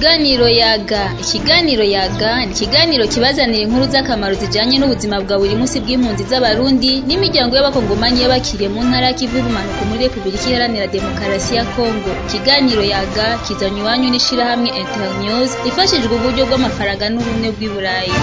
Ikiganiro yaga ikiganiro yaga ni ikiganiro kibazanira inkuru z'akamaro zijanye n'ubuzima bwa buri munsi bw'impunzi z'abarundi n'imiryango y'abakongomani y'abakiriye mu ntara ya Kivu y'ubumanuko muri Republika Iharanira Demokarasi ya Kongo ikiganiro yaga kizanywe iwanyu n'ishirahamwe Internews ifashijwe uburyo bw'amafaranga n'ubumwe bw'i Burayi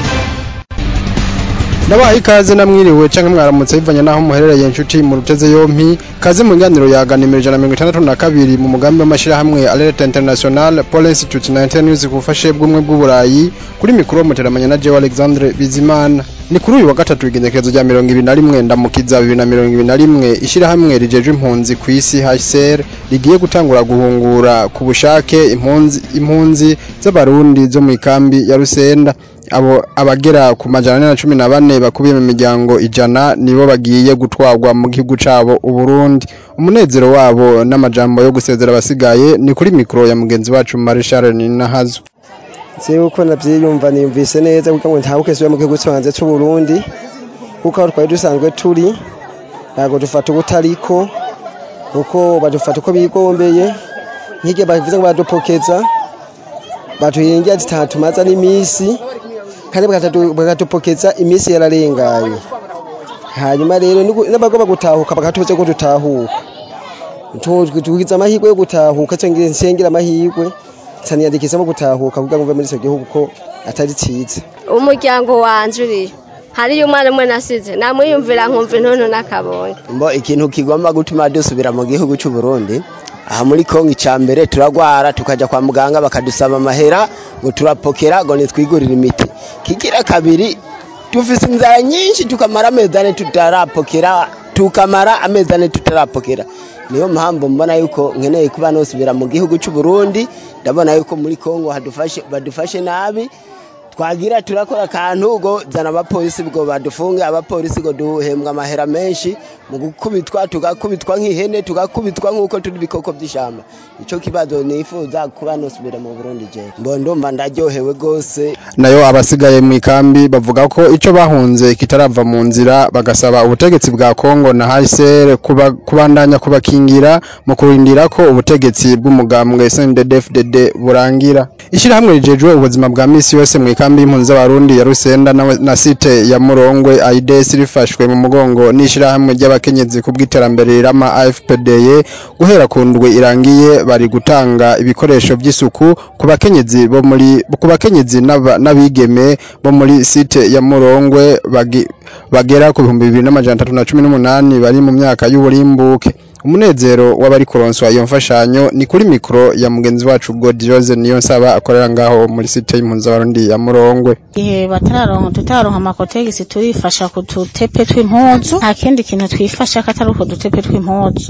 Nabaha ikaze namwiriwe canke mwaramutse bivanye naho muherereye inshuti mu ruteze yompi kaze mu nganiro yaga nimero ijana na mirongo itandatu na kabiri mu mugambi w'amashirahamwe Alert International Paul Institute na Internews ku bufashe bw'umwe bw'uburayi kuri mikoro muteramanya na Jewe Alexandre Bizimana ni kuri uyu wa gatatu igenekerezo rya mirongo ibiri na rimwe ndamukiza bibiri na mirongo ibiri na rimwe ishirahamwe rijejwe impunzi ku isi HCR rigiye gutangura guhungura ku bushake impunzi impunzi z'abarundi zo mu ikambi ya Rusenda abo abagera ku majana ane na cumi na bane bakubiye mu miryango ijana nibo bagiye gutwarwa mu gihugu cabo Uburundi umunezero wabo n'amajambo yo gusezera abasigaye ni kuri mikoro ya mugenzi wacu Marshal Ninahazo se uko navyiyumva niyumvise neza kuko ngo ntabuke subiye mu gihugu cyanze cy'u Burundi kuko aho twari dusanzwe turi ntabwo dufata ubutariko kuko badufata uko bigombeye nk'igihe bavuze ngo badupokeza batuhingira zitatumaza n'imisi kandi bakatupokeza iminsi yararenganye hanyuma rero n'abagomba gutahuka bakatubuze ko dutahuka tugize amahirwe yo gutahuka cyangwa nsengera amahirwe nsaniyandikisamo gutahuka kugira ngo mve muri icyo gihugu ko atari cyiza umuryango wanje uriyo hariyo umwana umwe nasize namwiyumvira nkumva intuntu n'akabonye mbo ikintu kigomba gutuma dusubira mu gihugu cy'u Burundi aha muri Kongo icya mbere turagwara tukajya kwa muganga bakadusaba amahera ngo turapokera ngo nitwigurire imiti kigira kabiri dufise inzara nyinshi tukamara amezi ane tutarapokera tukamara amezi ane tutarapokera niyo mpamvu mbona yuko nkeneye kuba nosubira mu gihugu cy'u Burundi ndabona yuko muri Kongo hadufashe badufashe nabi twagira turakora akantu ngo zana abapolisi ngo badufunge abapolisi ngo duhembwa amahera menshi mu gukubitwa tugakubitwa nk'ihene tugakubitwa nk'uko turi ibikoko by'ishyamba icyo kibazo nifuza kuba nosubira mu Burundi je mbo ndumva ndaryohewe gose nayo abasigaye mu ikambi bavuga ko ico bahunze kitarava mu nzira bagasaba ubutegetsi bwa Kongo na HCR kuba, kubandanya kubakingira mu kurindira ko ubutegetsi bw'umugambwe CNDD-FDD burangira ishirahamwe rijejwe ubuzima bwa misi yose mu ikambi y'impunzi z'abarundi ya Rusenda na, na site ya Murongwe AIDS rifashwe mu mugongo n'ishirahamwe ry'abakenyezi ku bw'iterambere rirama AFPDE guhera ku ndwe irangiye bari gutanga ibikoresho by'isuku ku bakenyezi bo muri ku bakenyezi n'abigeme bo muri site ya Murongwe bagi, bagera ku bihumbi bibiri n'amajana atatu na cumi n'umunani bari mu myaka y'uburimbuke umunezero w'abari kuronswa iyo mfashanyo ni kuri mikoro ya mugenzi wacu Godjose niyo nsaba akorera ngaho muri site y'impunzi z'abarundi ya Murongwe igihe batararonka tutaronka amakotegisi turifasha ku tutepe tw'impuzu nta kindi kintu twifasha katari uko dutepe tw'impuzu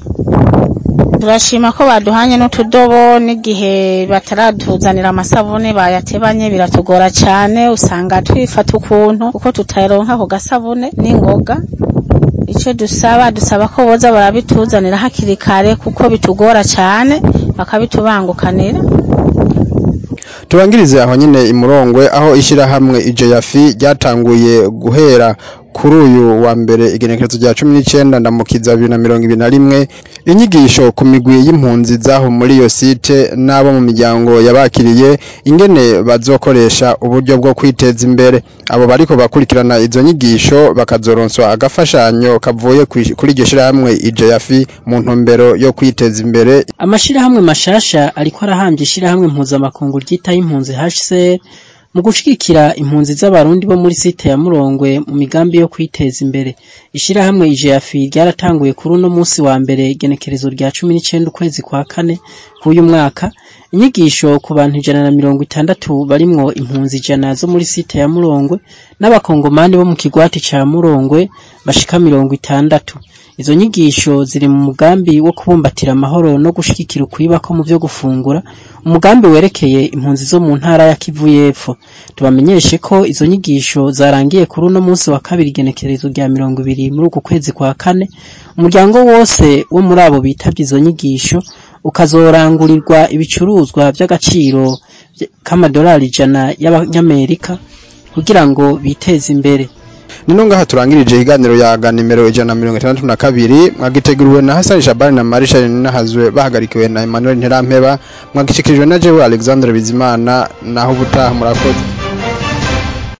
turashima ko baduhanye n'utudobo n'igihe bataratuzanira amasabune bayatebanye biratugora cyane usanga twifata ukuntu kuko tutaronka ako gasabune n'ingoga icyo dusaba dusaba ko boza barabituzanira hakiri kare kuko bitugora cyane bakabitubangukanira turangirize aho nyine imurongwe aho ishyirahamwe ijeyafi ryatanguye guhera kuri uyu wa mbere igenekerezo rya cumi n'icyenda ndamukiza bibiri na mirongo ibiri na rimwe inyigisho ku migwi y'impunzi zaho muri iyo site n'abo mu miryango yabakiriye ingene bazokoresha uburyo bwo kwiteza imbere abo bariko bakurikirana izo nyigisho bakazoronswa agafashanyo kavuye kuri iryo shirahamwe ijeyafi mu ntumbero yo kwiteza imbere amashirahamwe mashasha ariko arahambye ishirahamwe mpuzamakungu ryitaho impunzi HCR mu gushigikira impunzi z'abarundi bo muri site ya Murongwe mu migambi yo kwiteza imbere ishirahamwe IJAFI ryaratanguye kuri uno munsi wa mbere igenekerezo rya 19 ukwezi kwa kane k'uyu mwaka inyigisho ku bantu ijana na mirongo itandatu barimwo impunzi ijana zo muri site ya Murongwe n'abakongomani bo mu kigwati ca Murongwe bashika mirongo itandatu izo nyigisho ziri mu mugambi wo kubumbatira amahoro no gushigikira ukwibako mu byo gufungura umugambi werekeye impunzi zo mu ntara ya Kivu y'Epfo tubamenyeshe ko izo nyigisho zarangiye kuri uno munsi wa kabiri igenekerezo rya mirongo ibiri muri uku kwezi kwa kane umuryango wose wo muri abo bitabye izo nyigisho ukazorangurirwa ibicuruzwa by'agaciro k'amadolari ijana y'abanyamerika kugira ngo biteze imbere nino ngaha turangirije ikiganiro yaga nimero ijana na mirongo itandatu na kabiri mwagiteguriwe na Hassan Shabani na Marisha Ninahazwe bahagarikiwe na Emmanuel Nterampeba mwagishikirijwe na Jewe Alexandre Bizimana naho ubutaha murakoze